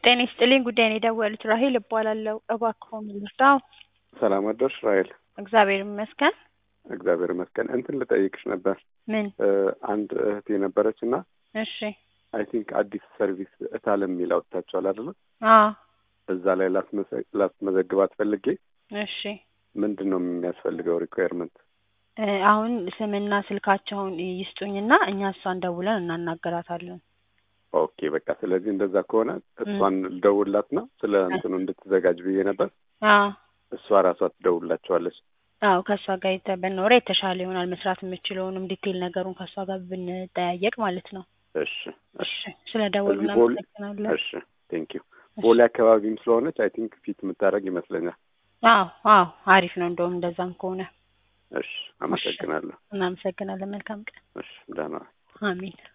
ጤና ይስጥልኝ ጉዳይ ነው የደወሉት ራሄል እባላለሁ እባክዎ ምን ልርዳዎ ሰላም አደርሽ ራሄል እግዚአብሔር ይመስገን እግዚአብሔር ይመስገን እንትን ልጠይቅሽ ነበር ምን እ አንድ እህት የነበረች እና እሺ አይ ቲንክ አዲስ ሰርቪስ እታለም የሚል አውጥታችኋል አይደለ አዎ እዛ ላይ ላስመዘ- ላስመዘግባት ፈልጌ እሺ ምንድን ነው የሚያስፈልገው ሪኳየርመንት እ አሁን ስምና ስልካቸውን ይስጡኝና እኛ እሷን ደውለን እናናገራታለን ኦኬ በቃ ስለዚህ እንደዛ ከሆነ እሷን ልደውልላትና ስለ እንትኑ እንድትዘጋጅ ብዬ ነበር አዎ እሷ ራሷ ትደውልላቸዋለች አዎ ከእሷ ጋር የተ- ብንኖረ የተሻለ ይሆናል መስራት የምችለውንም ዲቴይል ነገሩን ከእሷ ጋር ብንጠያየቅ ማለት ነው እሺ እሺ እሺ ስለ ደወሉ እዚህ ቦሌ እናመሰግናለን እሺ ቴንክ ዩ ቦሌ አካባቢም ስለሆነች አይ ቲንክ ፊት የምታደርግ ይመስለኛል አዎ አዎ አሪፍ ነው እንደውም እንደዛም ከሆነ እሺ አመሰግናለሁ እናመሰግናለን መልካም ቀን እሺ ደህና አሚን